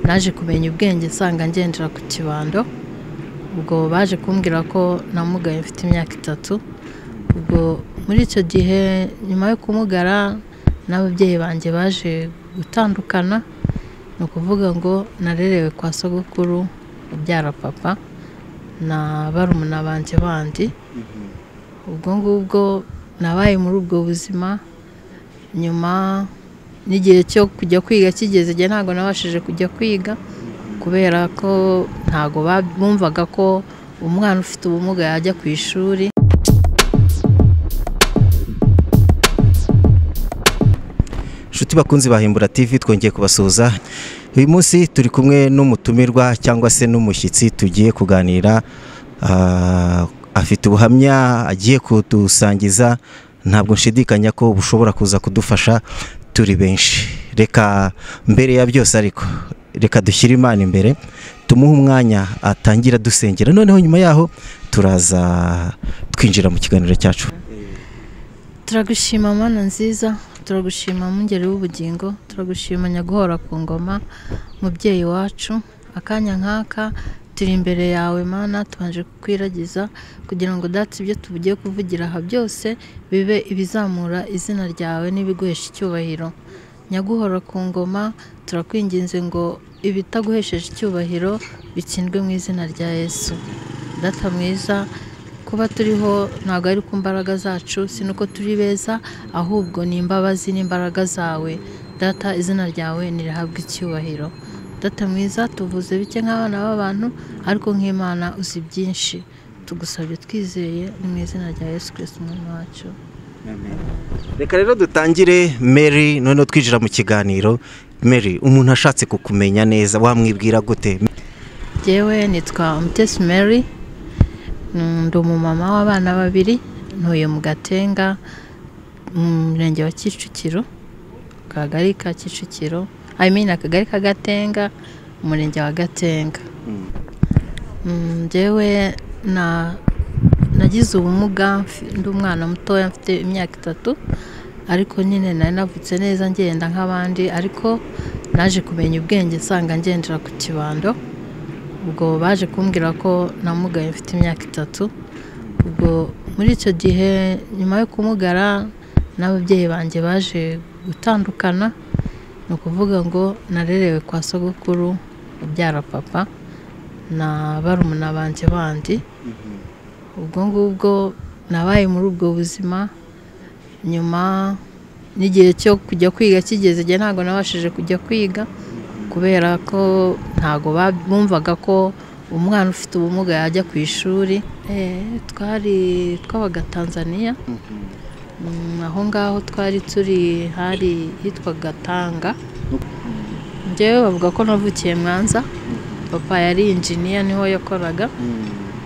naje kumenya ubwenge nsanga ngendera ku kibando ubwo baje kumbwira ko namugaye mfite imyaka itatu ubwo muri icyo gihe nyuma yo kumugara n'ababyeyi banjye baje gutandukana ni ukuvuga ngo narerewe kwa sogokuru ubyara papa na barumuna banjye bandi ubwo ngubwo nabaye muri ubwo buzima nyuma n'igihe cyo kujya kwiga kigeze igihe ntabwo nabashije kujya kwiga kubera ko ntabwo bumvaga ko umwana ufite ubumuga yajya ku ishuri inshuti bakunzi bahimbura TV twongeye kubasuhuza uyu munsi turi kumwe n'umutumirwa cyangwa se n'umushyitsi tugiye kuganira ah, afite ubuhamya agiye kudusangiza ntabwo nshidikanya ko bushobora kuza kudufasha turi benshi reka mbere ya byose ariko reka dushyire imana imbere tumuhe umwanya atangira dusengera noneho nyuma yaho turaza twinjira mu kiganiro cyacu turagushima mana nziza turagushima mwungeri w'ubugingo turagushima nyaguhora ku ngoma mubyeyi wacu akanya nk'aka turi imbere yawe mana tubanje kukwiragiza kugira ngo dati ibyo tugiye kuvugira aha byose bibe ibizamura izina ryawe n'ibiguhesha icyubahiro nyaguhora ku ngoma turakwinginze ngo ibitaguhesheje icyubahiro bitsindwe mu izina rya yesu data mwiza kuba turiho ntabwo ari ku mbaraga zacu si nuko turi beza ahubwo ni imbabazi n'imbaraga zawe data izina ryawe ntirihabwe icyubahiro data mwiza tuvuze bike nk'abana b'abantu ariko nk'imana uzi byinshi tugusabye twizeye ni mu izina rya yesu kirisiti umwami wacu reka rero dutangire mary noneho twinjira mu kiganiro mary umuntu ashatse kukumenya neza wamwibwira gute jyewe nitwa mutesi mary Mm, ndi umumama w'abana babiri ntuye mu gatenga mu murenge wa kicukiro akagari ka kicukiro I mean akagari ka gatenga umurenge wa gatenga Mm, njyewe na nagize ubumuga mfi- ndi umwana mutoya mfite imyaka itatu ariko nyine nari navutse neza ngenda nk'abandi ariko naje kumenya ubwenge nsanga ngendera ku kibando ubwo baje kumbwira ko namugaye mfite imyaka itatu ubwo muri icyo gihe nyuma yo kumugara n'ababyeyi banjye baje gutandukana ni ukuvuga ngo narerewe kwa sogokuru ubyara papa na barumuna banjye bandi ubwo ngubwo nabaye muri ubwo buzima nyuma n'igihe cyo kujya kwiga kigeze igihe ntabwo nabashije kujya kwiga kubera ko ntabwo ba- bumvaga ko umwana ufite ubumuga yajya ku ishuri Eh, twari twabaga tanzaniya Mm, aho ngaho twari turi hari hitwaga tanga njyewe bavuga ko navukiye mwanza papa yari injiniya niho yakoraga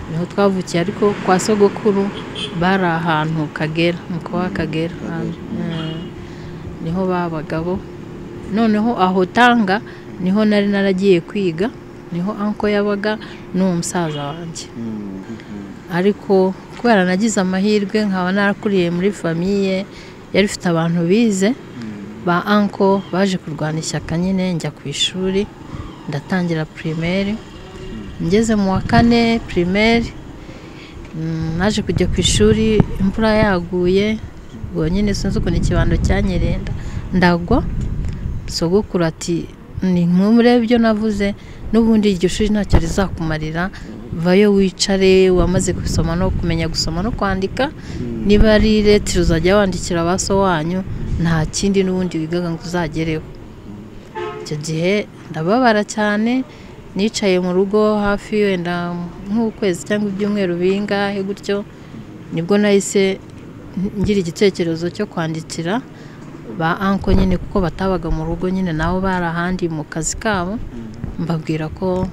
niho twavukiye ariko kwa sogokuru bari ahantu kagera muko wa kagera ahantu, eh, niho babaga bo noneho aho tanga niho nari naragiye kwiga niho anko yabaga n'uwo musaza wanjye ariko kubera nagize amahirwe nkaba narakuriye muri famiye yari ifite abantu bize ba anko baje kurwana ishyaka nyine njya ku ishuri ndatangira primaire ngeze mu wa kane primaire mm, naje kujya ku ishuri imvura yaguye ubwo nyine sinzi ukuntu ikibando cyanyerenda ndagwa sogokuru ati ni nk'umure ibyo navuze n'ubundi iryo shuri ntacyo rizakumarira vayo wicare wamaze gusoma no kumenya gusoma no kwandika niba ari letire uzajya wandikira ba so wanyu nta kindi n'ubundi wigaga ngo uzagereho icyo gihe ndababara cyane nicaye mu rugo hafi wenda nk'ukwezi cyangwa ibyumweru bingahe gutyo nibwo nahise ngira igitekerezo cyo kwandikira ba anko nyine kuko batabaga mu rugo nyine nabo bari ahandi mu kazi kabo mbabwira ko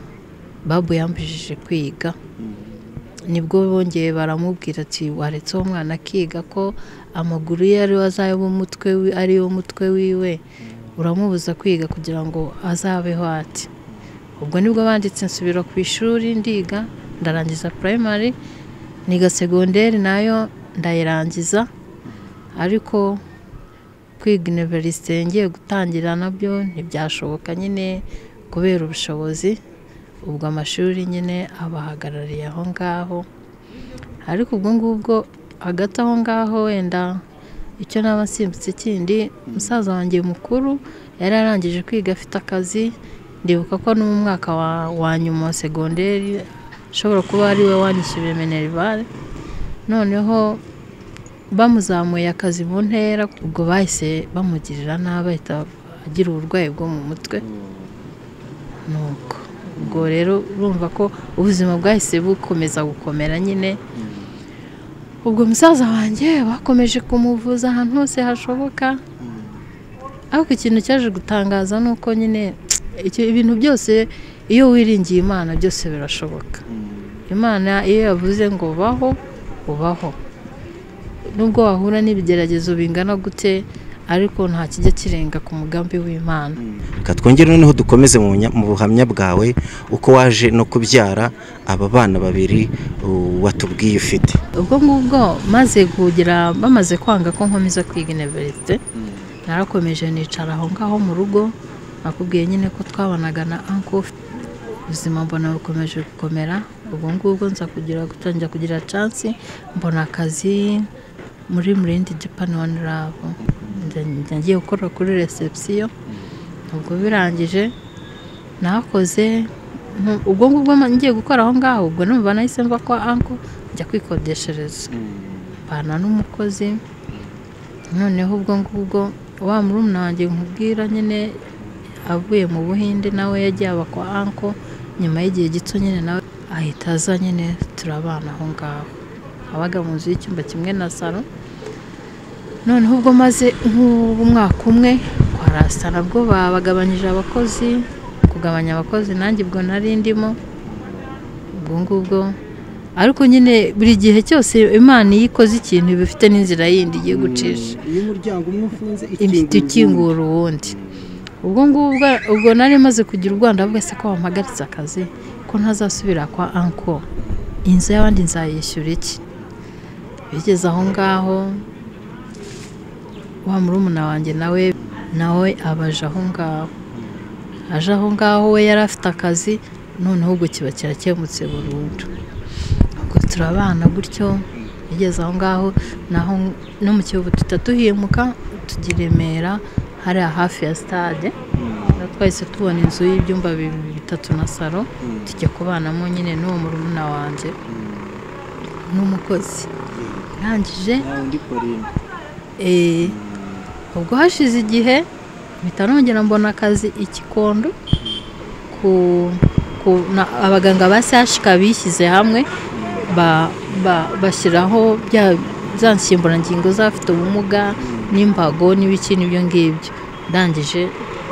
babu yambujije kwiga nibwo bongeye baramubwira ati waretse uwo mwana akiga ko amaguru ye ariwe azaba umutwe wi- ariyo mutwe wiwe uramubuza kwiga kugira ngo azabeho ati ubwo nibwo banditse nsubira ku ishuri ndiga ndarangiza primary niga segonderi nayo ndayirangiza ariko kwiga univerisite ngiye gutangira nabyo ntibyashoboka nyine kubera ubushobozi ubwo amashuri nyine abahagarariye aho ngaho ariko ubwo ngubwo hagati aho ngaho wenda icyo naba nsimbutse ikindi umusaza wanjye mukuru yari arangije kwiga afite akazi ndibuka ko no mu mwaka wa nyuma wa segonderi ushobora kuba ari we wanyishyuriye minerivare noneho bamuzamuye akazi mu ntera ubwo bahise bamugirira nabi ahita agira uburwayi bwo mu mutwe nuko ubwo rero urumva ko ubuzima bwahise bukomeza gukomera nyine ubwo musaza wanjye bakomeje kumuvuza ahantu hose hashoboka ariko ikintu cyaje gutangaza ni uko nyine ibintu byose iyo wiringiye imana byose birashoboka imana iyo yavuze ngo baho ubaho nubwo wahura n'ibigeragezo bingana gute ariko nta kijya kirenga ku mugambi w'imana reka twongere noneho dukomeze mu bunya- mu buhamya bwawe uko waje no kubyara aba bana babiri uh, watubwiye ufite ubwo ngubwo maze kugira bamaze kwanga ko nkomeza kwiga iniverisite narakomeje nicara aho ngaho mu rugo nakubwiye nyine ko twabanaga na anko ubuzima mbona bukomeje gukomera ubwo ngubwo nza kugira gutangira kugira cansi mbona akazi muri murindi japan one love Njya- njya ngiye gukora kuri reception ubwo birangije nakoze nku- ubwo ngubwo ma- ngiye gukora aho ngaho ubwo numva nahise mva kwa anko njya kwikodeshereza mbana n'umukozi noneho ubwo ngubwo wa murumuna wanjye nkubwira nyine avuye mu buhinde nawe yagiye aba kwa anko nyuma y'igihe gito nyine nawe ahita aza nyine turabana aho ngaho abaga mu nzu y'icyumba kimwe na salo noneho ubwo maze nk'umwaka umwe kwa rasta nabwo babagabanyije abakozi kugabanya abakozi nanjye ubwo nari ndimo ubwo ngubwo ariko nyine buri gihe cyose imana iyo ikoze ikintu iba ifite n'inzira yindi igiye gucisha iyo umuryango umwe ufunze ifite ikingura uwundi ubwo ngubwo ubwo nari maze kugira urwanda bwese ko wampagaritse akazi ko ntazasubira kwa anko inzu y'abandi nzayishyura iki bigeze aho ngaho wa murumuna wanjye nawe nawe abaje aho ngaho aje aho ngaho we yari afite akazi noneho ubwo kiba kirakemutse burundu ubwo turabana gutyo bigeze aho ngaho naho no mu kiyovu duhita duhimuka tujya i Remera hariya hafi ya stade Rero twahise tubona inzu y'ibyumba bibiri bitatu na salo tujya kubanamo nyine n'uwo murumuna wanjye n'umukozi arangije undi Pauline eh, ubwo hashize igihe mpita nongera mbona akazi i Kikondo ku, ku na, abaganga ba sashika bishyize hamwe ba, ba, bashyiraho bya za nsimburangingo z'abafite ubumuga n'imbago n'ibiki n'ibyo ngibyo ndangije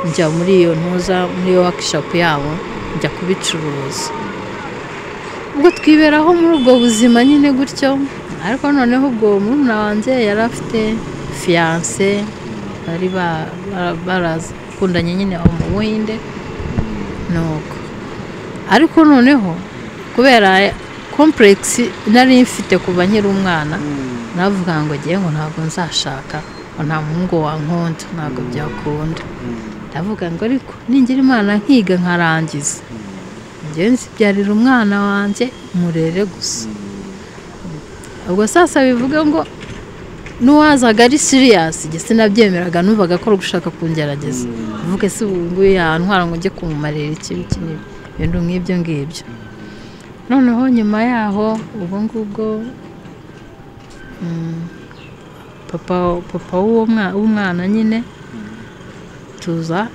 njya muri iyo ntuza muri iyo workshop yabo njya kubicuruza ubwo twiberaho muri ubwo buzima nyine gutyo ariko noneho ubwo murumuna wanjye yari afite fiyanse bari ba- ba- barakundanye nyine aho mu buhinde nuko ariko noneho kubera kompuregisi nari mfite kuva nkiri umwana navuga ngo ngewe ngo ntabwo nzashaka ngo nta muhungu wankunda ntabwo byakunda ndavuga ngo ariko ningira imana nkiga nkarangiza ngewe nzibyarira umwana wanjye murere gusa ubwo sasa bivuga ngo n'uwazaga ari siriyasi sinabyemeraga numvaga ko ari gushaka kungerageza uvuge se ubu nguyu yantwara ngo njye kumumarira iki iki n'ibi ibintu nk'ibyo ngibyo noneho nyuma yaho ubwo ngubwo mm, papa papa w'uwo mwa- w'umwana nyine tuza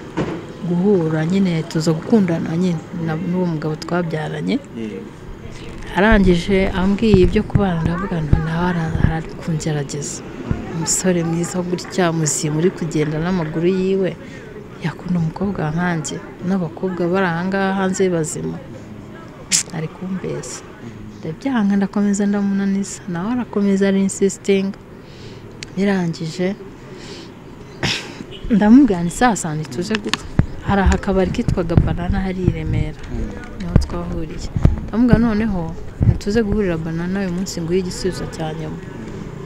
guhura nyine tuza gukundana nyine na- n'uwo mugabo twabyaranye arangije ambwiye ibyo kubana ndavuga ngo nawe ara- ari kungerageza umusore mwiza gutya muzima uri kugenda n'amaguru yiwe yakunda umukobwa nkanjye n'abakobwa bari ahangaha hanze bazima ari kumbesa ndabyanga ndakomeza ndamunaniza nawe arakomeza ari insisitinga birangije ndamubwira saa saba ntituze gupfa hari akabari kitwaga banana hari i remera niho twahuriye ndamubwira noneho ntituze guhurira banana uyu munsi nguhe igisubizo cya nyuma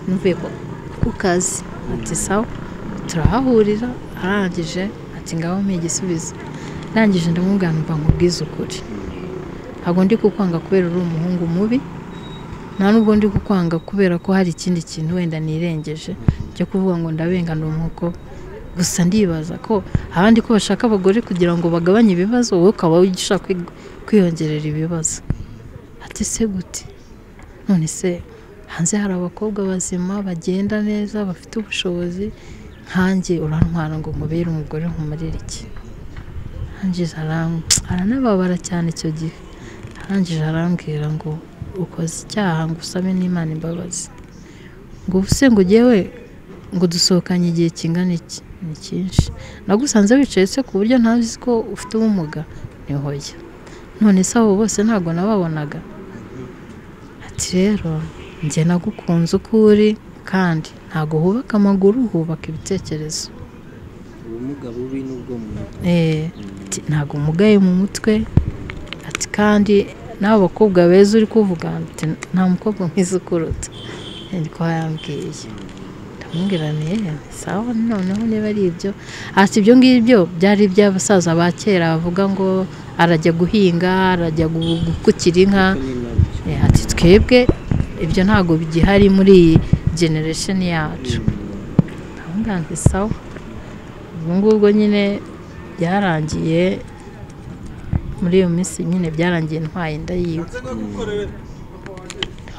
ntuvuye ku- ku kazi ati sawa turahahurira arangije ati ngaho mpa igisubizo ndangije ndamubwira numva nkubwize ukuri ntabwo ndi kukwanga kubera uri umuhungu mubi nta nubwo ndi kukwanga kubera ko hari ikindi kintu wenda nirengeje cyo kuvuga ngo ndabengana umwuko gusa ndibaza ko abandi ko bashaka abagore kugira ngo bagabanye ibibazo wowe ukaba ushaka kwi- kwiyongerera ibibazo ati se gute none se hanze hari abakobwa bazima bagenda neza bafite ubushobozi nkanjye urantwara ngo nkubere umugore nkumarire iki arangije aranababara cyane icyo gihe arangije arambwira ngo ukoze icyaha ngo usabe n'imana imbabazi ngo ubuse ngo ujyewe ngo dusohokanye igihe kingana iki ni cyinshi nagusanze wicaye se ku buryo ntazi ko ufite ubumuga ni hoya none se abo bose ntabwo nababonaga ati rero njye nagukunze uko uri kandi ntabwo hubaka amaguru hubaka ibitekerezo ubumuga bubi n'ubwo mu mutwe Eh, ati ntabwo umugaye mu mutwe ati kandi n'abo bakobwa beza uri kuvuga ati nta mukobwa mwiza ukuruta niko yambwiye ndamubwira nti "Eh, sawa noneho niba ari ibyo ati ibyo ngibyo byari iby'abasaza ba kera bavuga ngo arajya guhinga arajya gu- gukukira inka ni nabyo Eh, ati twebwe ibyo ntabwo bigihari muri iyi generation yacu ndamubwira nti sawa ubwo ngubwo nyine byarangiye muri iyo minsi nyine byarangiye ntwaye inda yiwe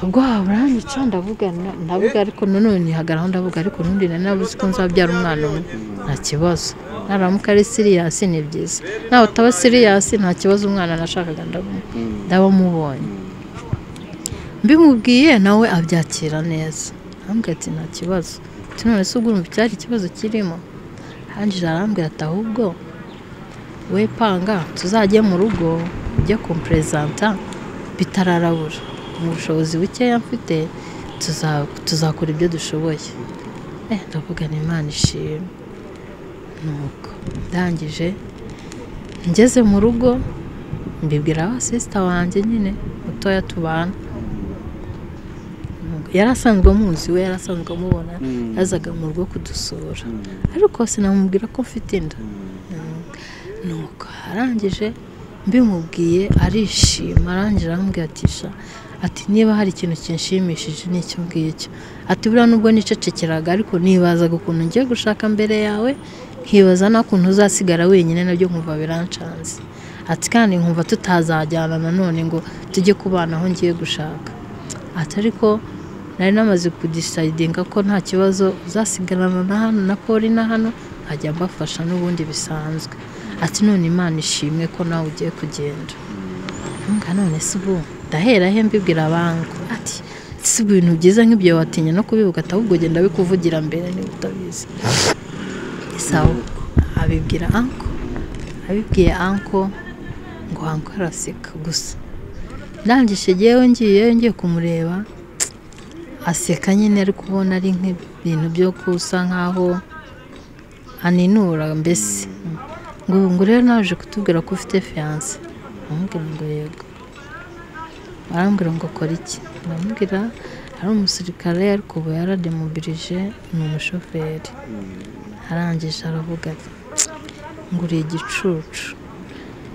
ubwo buranyica ndavuga na- ndavuga ariko nanone hagaraho ndavuga ariko n'undi nari nabuze ko nzabyara umwana umwe nta kibazo naramuka ari siriyasi ni byiza nawe utaba siriyasi nta kibazo umwana nashakaga ndamu- ndabamubonye mbimubwiye nawe abyakira neza arambwira ati nta kibazo ati none se ubwo urumva icyari ikibazo kirimo hangije arambwira ati ahubwo we panga tuzajye mu rugo ujye kumpurezanta bitararabura mu bushobozi bukeya mfite tuza- tuzakora ibyo dushoboye eh ndavuga ni imana ishimwe nuko ndangije ngeze mu rugo mbibwira abasisita wanjye nyine mutoya tubana yari asanzwe amuzi we yari asanzwe amubona Mm. yazaga mu rugo kudusura ariko sinamubwira ko mfite inda nuko arangije mbimubwiye arishima arangije arambwira ati "Sha, ati niba hari ikintu kinshimishije ni icyo ngicyo ati buriya nubwo nicecekeraga ariko nibazaga ukuntu ngiye gushaka mbere yawe nkibaza n'ukuntu uzasigara wenyine nabyo nkumva birancanze ati kandi nkumva tutazajyana nanone ngo tujye kubana aho ngiye gushaka ati ariko nari namaze kudisayidinga ko nta kibazo uzasigarana na hano na poli na hano nkajya mbafasha n'ubundi bisanzwe ati none imana ishimwe ko nawe ugiye kugenda Mbwa none se ubu ndahera he mbibwira abangu ati si ibintu byiza nk'ibyo watinya no kubivuga ati ahubwo genda bikuvugira mbere niba utabizi sawa abibwira anko abibwiye anko ngo anko araseka gusa ndangije yewe ngiye ngiye kumureba aseka nyine ari kubona ari nk'ibintu byo gusa nk'aho aninura mbese ngo ubu ngo rero naje kutubwira ko ufite fiyanse aramubwira ngo yego arambwira ngo akora iki aramubwira ari umusirikare ariko ubu yarademobilije ni umushoferi arangije aravuga ati ngo uri igicucu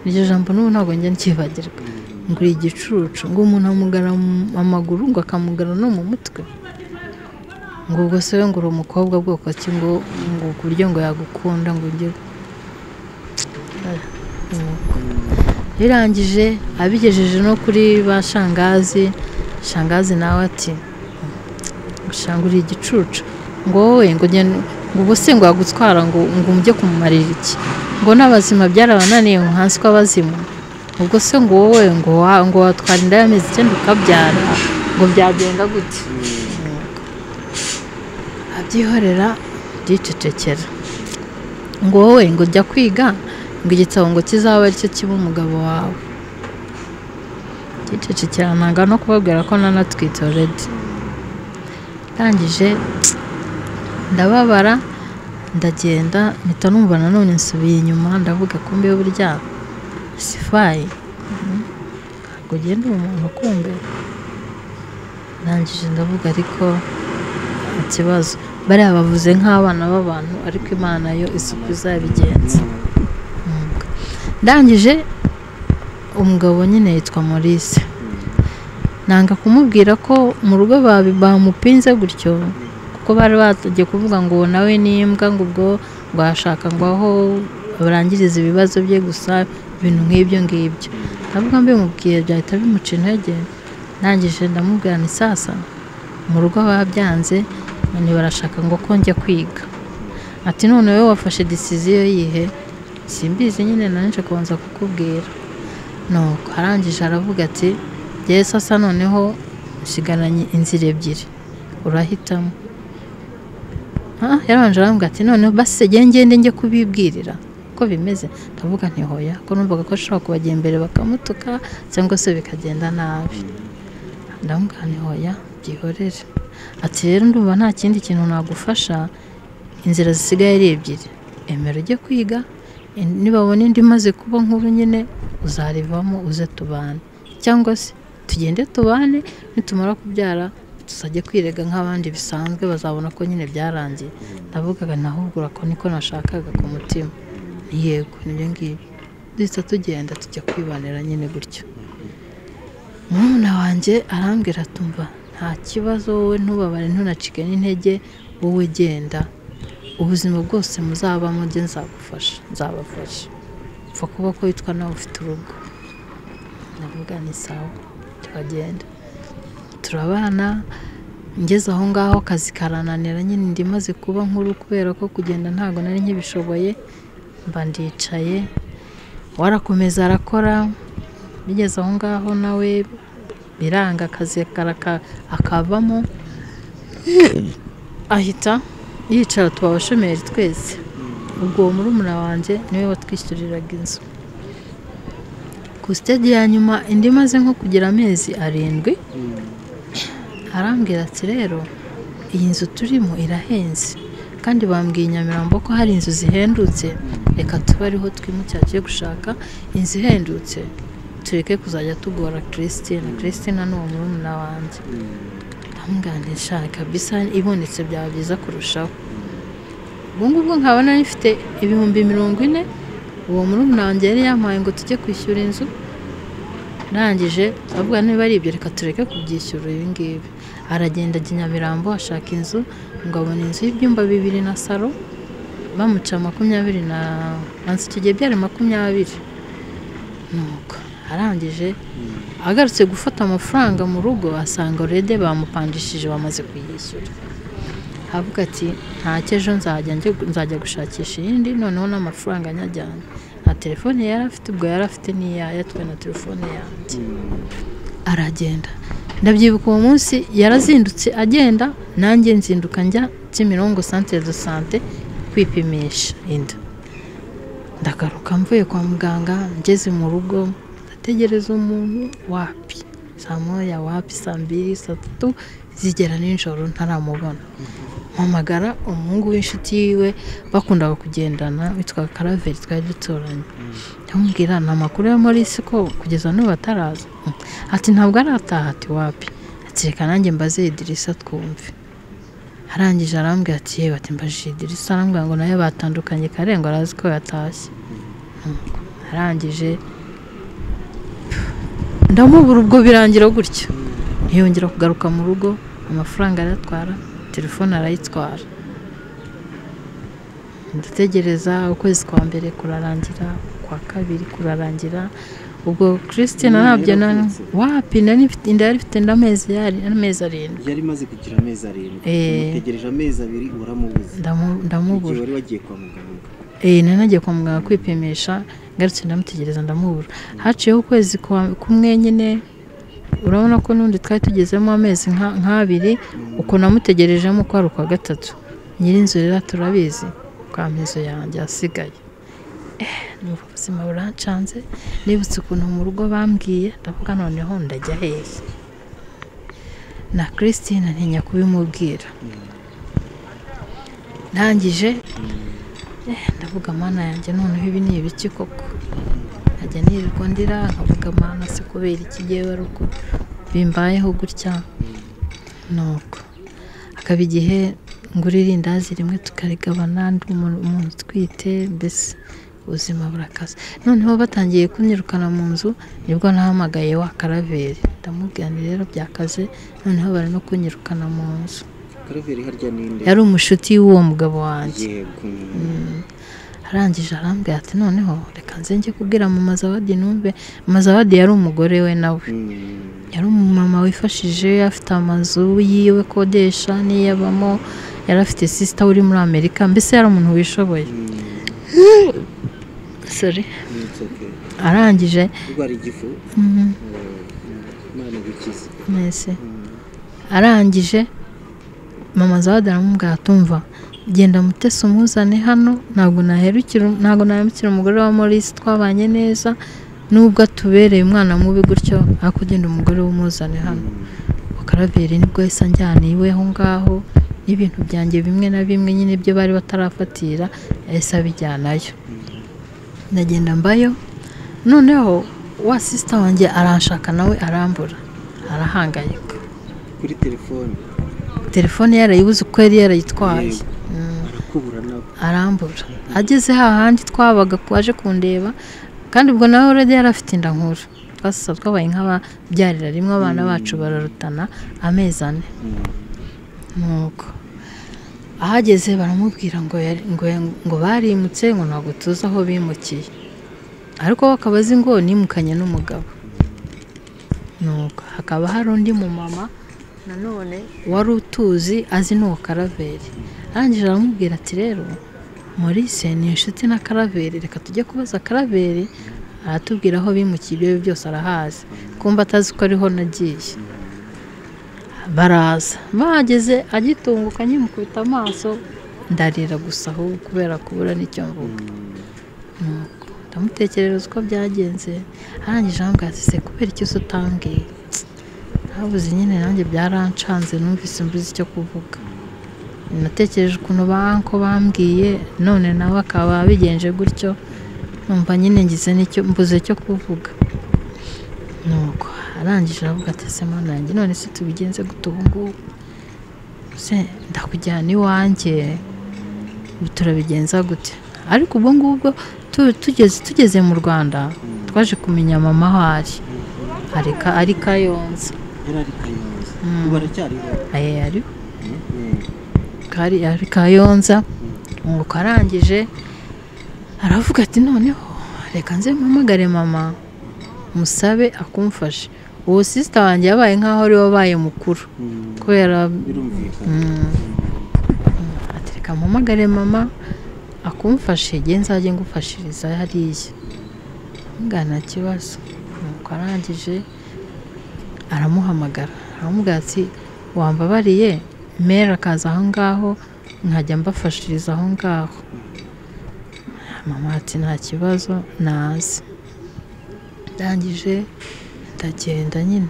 iryo jambo n'ubu ntabwo njya ncyibagirwa ngo uri igicucu ngo umuntu amugara mu amaguru ngo akamugara no mu mutwe ngo ubwo se we ngo uri umukobwa bwoko ki ngo ngo ku buryo ngo yagukunda ngo ujye birangije abigejeje no kuri ba shangazi shangazi nawe ati gushanga uri igicucu ngo wowe ngo ugende- ngo ubu se ngo yagutwara ngo ngo mujye kumumarira iki ngo n'abazima byarabananiye ngo hansi kw'abazima ubwo se ngo wowe ngo wa- ngo watwara inda y'amezi icyenda ukabyara ngo byagenda gute abyihorera ndicecekera ngo wowe ngo jya kwiga ngo igitabo ngo kizaba aricyo kiba umugabo wawe ndicecekera nanga no kubabwira ko nanatwite already ndangije ndababara ndagenda mpita numva nanone nsubiye inyuma ndavuga kumbe burya sifayi ntabwo ugenda umuntu kumbe ndangije ndavuga ariko nta kibazo bariya bavuze nk'abana b'abantu ariko imana yo isuku izabigenza ndangije umugabo nyine yitwa maurice nanga kumubwira ko mu rugo babi- bamupinze gutyo kuko bari bagiye kuvuga ngo nawe ni imbwa ngo ubwo rwashaka ngo aho barangiriza ibibazo bye gusa ibintu nk'ibyo ngibyo ndavuga mbimubwiye byahita bimuca intege ndangije ndamubwira ni sasa mu rugo babyanze none barashaka ngo ko njya kwiga ati none wowe wafashe disiziyo yihe simbizi nyine nanjye kubanza kukubwira nuko arangije aravuga ati jyewe sasa noneho nsigaranye inzira ebyiri urahitamo Ah, yarabanje arambwira ati noneho basi jye ngende njye kubibwirira ko bimeze ndavuga nti hoya ko numvaga ko ashobora kubajya imbere bakamutuka cyangwa se bikagenda nabi ndamubwira nti hoya byihorere ati rero ndumva nta kindi kintu nagufasha inzira zisigaye ari ebyiri emera ujye kwiga in- nibabona indi imaze kuba nkuru nyine uzarivamo uze tubane cyangwa se tugende tubane nitumara kubyara tuzajya kwirega nk'abandi bisanzwe bazabona ko nyine byarangiye ndavugaga nahugura ko niko nashakaga ku mutima ni yego nibyo ngibyo duhita tugenda tujya kwibanira nyine gutyo murumuna wanjye arambwira tumva nta kibazo wowe ntubabare ntunacike n'intege wowe genda ubuzima bwose muzabamo njye nzagufasha nzabafasha upfa kuba ko witwa nawe ufite urugo ndavuga ni sawa turagenda turabana ngeze aho ngaho akazi karananira nyine ndi maze kuba nkuru kubera ko kugenda ntabwo nari nkibishoboye mba ndicaye warakomeza arakora bigeze aho ngaho nawe biranga akazi karaka- akavamo ahita yicara tuba abashomeri twese ubwo uwo murumuna wanjye niwe watwishyuriraga inzu ku sitade ya nyuma indi imaze nko kugira amezi arindwi arambwira ati rero iyi nzu turimo irahenze kandi bambwiye i nyamirambo ko hari inzu zihendutse reka tube ariho twimukira tujye gushaka inzu ihendutse tureke kuzajya tugora christine christine ni uwo murumuna wanjye amwandisha kabisa ibonetse byaba byiza kurushaho ubu ngubwo nkaba nari mfite ibihumbi mirongo ine uwo murumuna wanjye yari yampaye ngo tujye kwishyura inzu ndangije avuga niba ari ibyo reka tureke kubyishyura ibi ngibi aragenda ajya i nyamirambo ashaka inzu ngo abona inzu y'ibyumba bibiri na saro bamuca makumyabiri na mansi icyo gihe byari makumyabiri nuko arangije agarutse gufata amafaranga mu rugo asanga rede bamupandishije bamaze kuyishyura avuga ati nta ejo nzajya njye- nzajya gushakisha iyindi noneho n'amafaranga nyajyana nta telefone yari afite ubwo yari afite n'iyayo twe na telefone yanjye aragenda ndabyibuka uwo munsi yarazindutse agenda nanjye nzinduka njya kimirongo santere do sante kwipimisha inda ndagaruka mvuye kwa muganga ngeze mu rugo ndategereza umuntu wapi saa moya wapi saa mbiri saa tatu zigera nijoro ntaramubona mpamagara umuhungu w'inshuti yiwe bakundaga kugendana witwa karaveri twari duturanye ndamubwira ni amakuru ya morisi ko kugeza n'ubu ataraza Mm. ati ntabwo arataha ati wapi ati reka nanjye mbaze idirisa twumve arangije arambwira ati yewe ati mbajije idirisa arambwira ngo nayo batandukanye karengo arazi ko yatashye Nuko arangije ndamubura ubwo birangira gutyo ntiyongera kugaruka mu rugo amafaranga arayatwara telefone arayitwara ndategereza ukwezi kwa mbere kurarangira kwa kabiri kurarangira ubwo christine Nyina ntabyo na yaravutse. wapi nari mfite inda yari ifite n'amezi yari amezi arindwi yari imaze kugira amezi arindwi Eh. umutegereje amezi abiri uramubuze Ndamu- igihe ndamubura wari wagiye kwa muganga Eh, nari nagiye kwa muganga kwipimisha ngarutse ndamutegereza ndamubura haciyeho ukwezi kwa- kumwe nyine urabona ko n'undi twari tugezemo amezi nka- nk'abiri uko namutegerejemo uko ari ukwa gatatu nyir'inzu rero turabizi kwa mizo yanjye hasigaye Eh, ni ubuzima burancanze nibutse ukuntu mu rugo bambwiye ndavuga noneho ndajya hehe na christine ntinya kubimubwira ndangije ndavuga mana yanjye noneho ibi ni ibiki koko nkajya nirirwa ndira nkavuga mana se kubera iki yewe ari uko bimbayeho gutya nuko hakaba igihe ngurira irindazi rimwe tukarigabana ndi umuntu umuntu utwite mbese ubuzima burakaze noneho batangiye kunyirukana mu nzu nibwo nahamagaye wa karaveri ndamubwira nti rero byakaze noneho bari no kunyirukana mu nzu karaveri harya ninde yari umushuti w'uwo mugabo wanjye yego arangije arambwira ati noneho reka nze njye kubwira mu mazabadi numve mazabadi yari umugore we nawe Mm. yari umumama wifashije afite amazu yiwe kodesha n'iyo abamo yari afite sisita uri muri amerika mbese yari umuntu wishoboye Mm. Sorry. It's okay. arangije urwara igifu mm, eh, imana igukize mwese Mm. arangije mama zawadi aramubwira atumva genda mutese umuzane hano ntabwo naherukira ntabwo nahemukira umugore wa Maurice twabanye neza nubwo atubereye umwana mubi gutyo ariko ugenda umugore w'umuzane hano ukaraveri nibwo yahise anjyana iwe aho ngaho n'ibintu byanjye bimwe na bimwe nyine ibyo bari batarafatira yahise abijyanayo ndagenda mbayo noneho wa sisita wanjye aranshaka nawe arambura arahangayika kuri telefone telefone yarayibuze uko yari yarayitwaye Yego. Mm, arakubura nabo arambura ageze hahandi twabaga twaje kundeba kandi ubwo nawe uredi yari afite inda nkuru twasasa twabaye nk'ababyarira rimwe abana bacu bararutana amezi ane nuko ahageze baramubwira ngo yari- ngo ngo barimutse ngo ntabwo tuzi aho bimukiye ariko we akaba azi ngo nimukanye n'umugabo nuko hakaba hari undi mumama nanone wari utuzi azi n'uwo karaveri arangije aramubwira ati rero Maurice ni inshuti na karaveri reka tujye kubaza karaveri aratubwira aho bimukiye ibyo ari byo byose arahazi kumva atazi ko ariho nagiye baraza bahageze agitunguka nkimukubita amaso ndarira gusa ahubwo kubera kubura n'icyo mvuga Nuko ndamutekerereza uko byagenze arangije arambwira ati se kubera iki se utambwiye habuze nyine nanjye byarancanze numvise mbuze icyo kuvuga natekereje ukuntu banko bambwiye none nawe akaba bigenje gutyo numva nyine ngize n'icyo mbuze cyo kuvuga nuko arangije aravuga ati ese mana yanjye none se tubigenze gute ubu ngubu se ndakujyana iwanjye ubu turabigenza gute ariko ubwo ngubwo tu- tugeze tugeze mu rwanda twaje kumenya mama aho ari ari Ka- ari kayonza yari ari kayonza baracyariho aye ariho kari ari kayonza ngo arangije aravuga ati noneho reka nze mpamagare mama musabe akumfashe uwo sisita wanjye yabaye nk'aho ari we wabaye mukuru kubera birumvikana ati reka mpamagare mama akumfashe igihe nzajye ngufashiriza hariya mbwa nta kibazo nuko arangije aramuhamagara aramubwira ati wambabariye mera akaza aho ngaho nkajya mbafashiriza aho ngaho mama ati nta kibazo nazi ndangije ndagenda nyine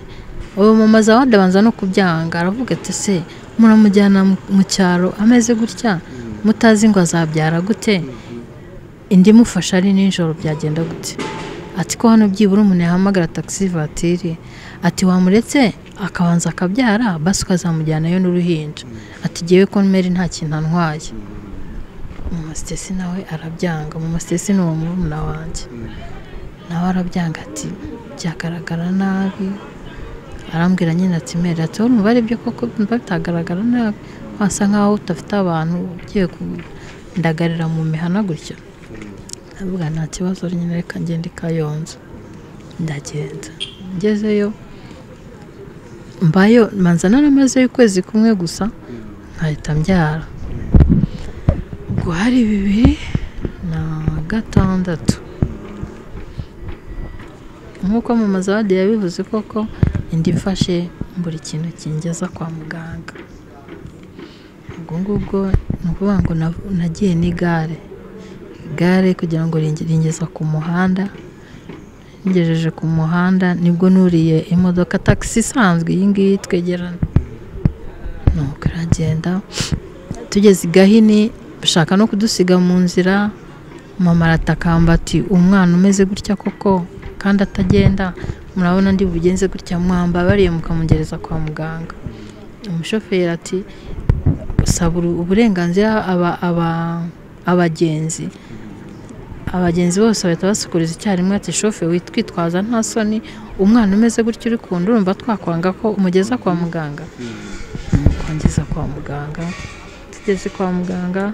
uwo mama zawadi abanza no kubyanga aravuga ati se muramujyana mu- mu cyaro ameze gutya mutazi ngo azabyara gute indi imufasha ari nijoro byagenda gute ati ko hano byibura umuntu yahamagara taxi vatiri ati wamuretse akabanza akabyara basi ukazamujyanayo n'uruhinja ati ngewe ko meri nta kintu antwaye mama sitesi nawe arabyanga mama sitesi ni uwo murumuna wanjye nawe arabyanga ati byagaragara nabi arambwira nyine ati meri ati wowe umubare byo koko mba bitagaragara nabi wasa nkaho udafite abantu ugiye kundagarira mu mihana gutya ndavuga nta kibazo nyine reka ngende kayonza ndagenda ngezeyo mbayo manza naramazeyo ukwezi kumwe gusa nkahita mbyara ubwo hari bibiri na gatandatu nk'uko mama zawadi yabivuze koko indi mfashe buri kintu kingeza kwa muganga ubwo ngubwo ni ukuvuga ngo na- nagiye n'igare igare kugira ngo ringe- ringeza ku muhanda ngejeje ku muhanda nibwo nuriye imodoka tagisi isanzwe iyi ngiyi twegerana nuko iragenda tugeze i gahini bashaka no kudusiga mu nzira mama aratakamba ati umwana umeze gutya koko kandi atagenda murabona ndi bugenze gutya mwamba bariye mukamugereza kwa muganga umushoferi ati saba uru- uburenganzira aba aba abagenzi abagenzi bose bahita basukuriza icyarimwe ati shoferi witwitwaza nta soni umwana umeze gutya uri kunda urumva twakwanga ko umugeza kwa muganga kongeza kwa muganga tugeze kwa muganga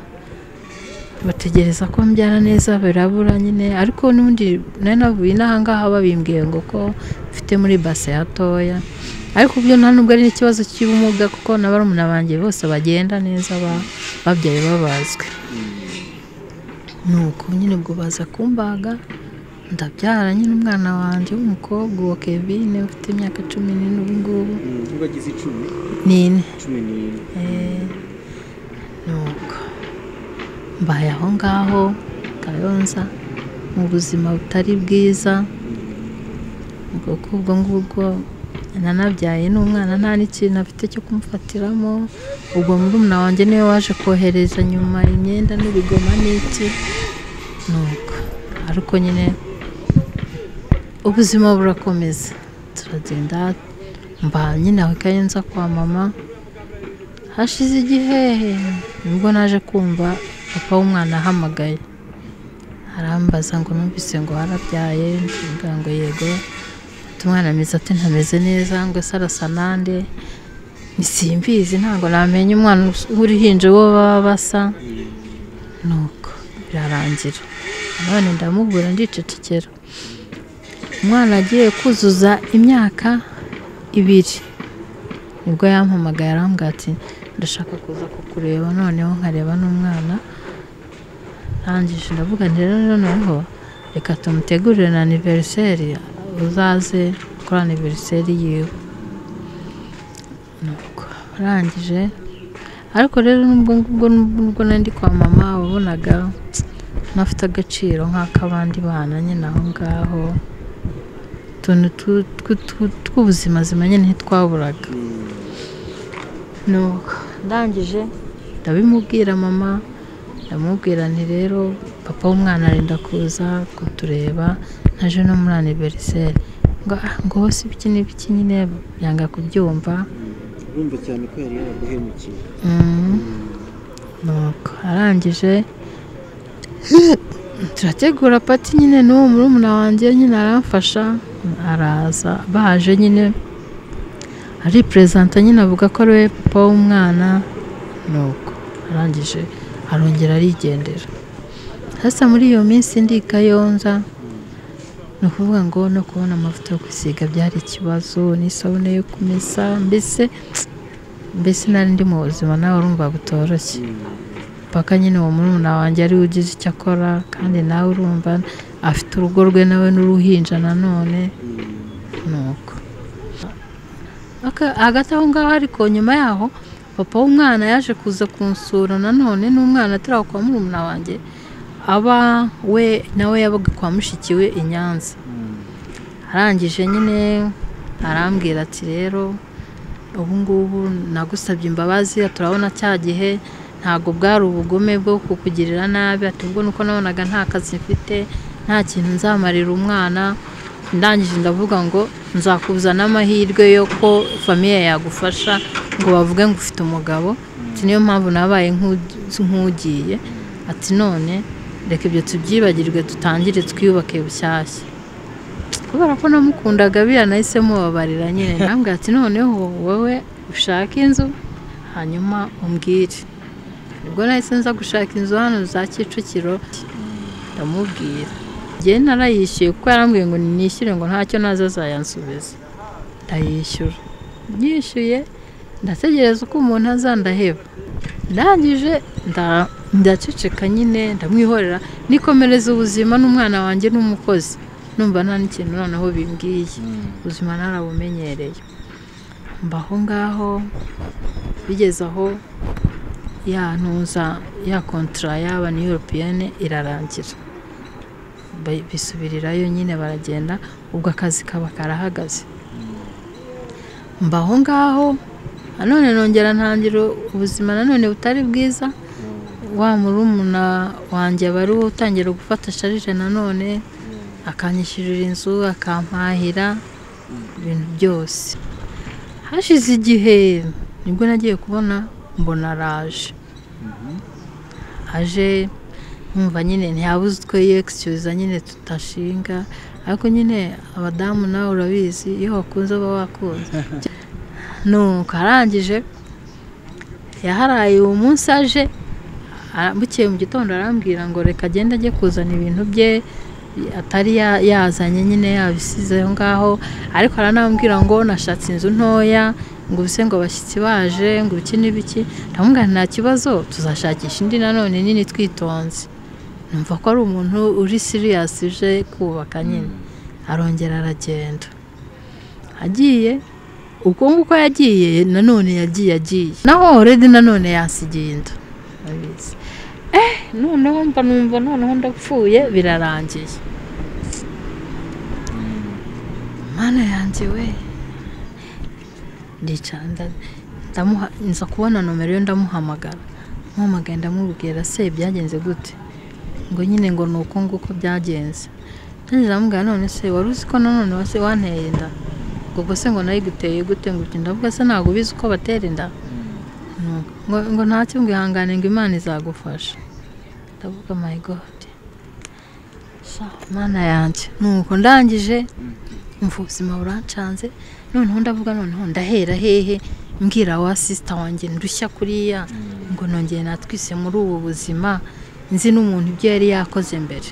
bategereza ko mbyara neza birabura nyine ariko n'ubundi nari navuye n'ahangaha babimbwiye ngo ko mfite muri base hatoya ariko byo nta nubwo ari ikibazo cy'ubumuga kuko na barumuna banjye bose bagenda neza ba- babyaye babazwe nuko nyine ubwo baza kumbaga ndabyara nyine umwana wanjye w'umukobwa uwo kevin ufite imyaka cumi n'ine ubu ngubu ubagize icumi n'ine cumi n'ine nuko mbaye aho ngaho kayonza mu buzima butari bwiza ubwo kubwo ngubwo nanabyaye n'umwana nta n'ikintu afite cyo kumufatiramo ubwo murumuna wanjye niwe waje kohereza nyuma imyenda n'ibigoma n'iki nuko ariko nyine ubuzima burakomeza turagenda mba nyine aho kayonza kwa mama hashize igihe nibwo naje kumva papa w'umwana ahamagaye arambaza ngo numvise ngo harabyaye ndavuga ngo yego ati umwana ameze ati ntameze neza ngo ese arasa nande simbizi ntabwo namenya umwana w'uruhinja uwo baba basa nuko birarangira none ndamubura ndicecekera umwana agiye kuzuza imyaka ibiri nibwo yampamagaye arambwira ati ndashaka kuza kukureba noneho nkareba n'umwana rangije ndavuga nti rero noneho reka tumutegurire na aniveriseri uzaze kuri aniveriseri yiwe nuko arangije ariko rero nubwo ngubwo nubwo nari ndi kwa mama wabonaga ntafite agaciro nk'ak'abandi bana nyine aho ngaho utuntu tu- tu- tu- tw'ubuzima zimanye ntitwaburaga nuko ndangije ndabimubwira mama ndamubwira nti rero papa w'umwana arenda kuza kutureba naje no muri aniveriseri ngo "Ah, ngo wowe si ibiki n'ibiki nyine yanga kubyumva urumva cyane ko yari yaraguhemukiye Mm. nuko arangije turategura pati nyine n'uwo murumuna wanjye nyine aramfasha araza baje nyine ariperezanta nyine avuga ko ariwe papa w'umwana nuko arangije arongera arigendera hasa muri iyo minsi ndi i kayonza ni ukuvuga ngo no kubona amavuta yo kwisiga byari ikibazo n'isabune yo kumesa mbese mbese nari ndi mu buzima nawe urumva butoroshye paka nyine uwo murumuna wanjye ariwe ugize icyo akora kandi nawe urumva afite urugo rwe nawe n'uruhinja nanone nuko Aka- hagati aho ngaho ariko nyuma yaho papa w'umwana yaje kuza kunsura nanone n'umwana atari aho kwa murumuna wanjye aba we nawe yabaga kwa mushiki we i Nyanza arangije nyine arambwira ati rero ubu ngubu nagusabye imbabazi turabona cya gihe ntabwo bwari ubugome bwo kukugirira nabi ati ubwo nuko nabonaga nta kazi mfite nta kintu nzamarira umwana ndangije ndavuga ngo nzakubuza n'amahirwe yo ko famiye yagufasha ngo bavuge ngo ufite umugabo ati niyo mpamvu nabaye nk'u- nk'ugiye ati none reka ibyo tubyibagirwe dutangire twiyubake bushyashya kubera ko namukundaga biriya nahise mubabarira nyine nambwira ati noneho wowe ushaka inzu hanyuma umbwire ubwo nahise nza gushaka inzu hano za kicukiro ndamubwira njye narayishyuye kuko yarambwiye ngo nishyure ngo ntacyo naza azayansubiza ndayishyura nyishyuye ndategereza uko umuntu aza ndaheba ndangije nda- ndaceceka nyine ndamwihorera nikomereza ubuzima n'umwana wanjye n'umukozi numva nta n'ikintu noneho bimbwiye ubuzima narabumenyereye mbaho ngaho bigeze aho ya ntuza ya kontara yaba ni europeyene irarangira Ba- bisubirirayo nyine baragenda ubwo akazi kaba karahagaze mbaho ngaho nanone nongera ntangira ubuzima nanone butari bwiza wa murumuna wanjye aba ari we utangira gufata sharije nanone akanyishyurira inzu akampahira ibintu byose hashize igihe nibwo nagiye kubona mbona araje aje nkumva nyine ntihabuze utwo yekisiyuza nyine tudashinga ariko nyine abadamu nawe urabizi iyo wakunze uba wakunze nuko arangije yaharaye uwo munsi aje ara- bukeye mu gitondo arambwira ngo reka agende ajye kuzana ibintu bye atari ya- yazanye nyine yabisize aho ngaho ariko aranambwira ngo nashatse inzu ntoya ngo ubise ngo abashyitsi baje ngo ibiki n'ibiki ndamubwira nta kibazo tuzashakisha indi nanone nini twitonze numva ko ari umuntu uri siriyasi uje kubaka nyine arongera aragenda agiye ubwo nguko yagiye nanone yagiye agiye naho already nanone yasigiye inda urabizi eh noneho mba numva noneho ndapfuye birarangiye mana yanjye we ndicara nda- ndamuha nza kubona nomero ye ndamuhamagara muhamagaye ndamubwira se byagenze gute ngo nyine ngo ni uko nguko byagenze ndageze amubwira none se wari uzi ko nanone wase wanteye inda ngo ubwo se ngo nayiguteye gute ngo uti ndavuga se ntabwo ubizi uko batera inda ngo, ngo nta cyo ngo ihangane ngo imana izagufasha ndavuga my god Sha, mana yanjye nuko ndangije umva ubuzima burancanze noneho ndavuga noneho ndahera hehe mbwira wa sisita wanjye ndushya kuriya ngo nongere natwise muri ubu buzima nzi n'umuntu ibyo yari yakoze mbere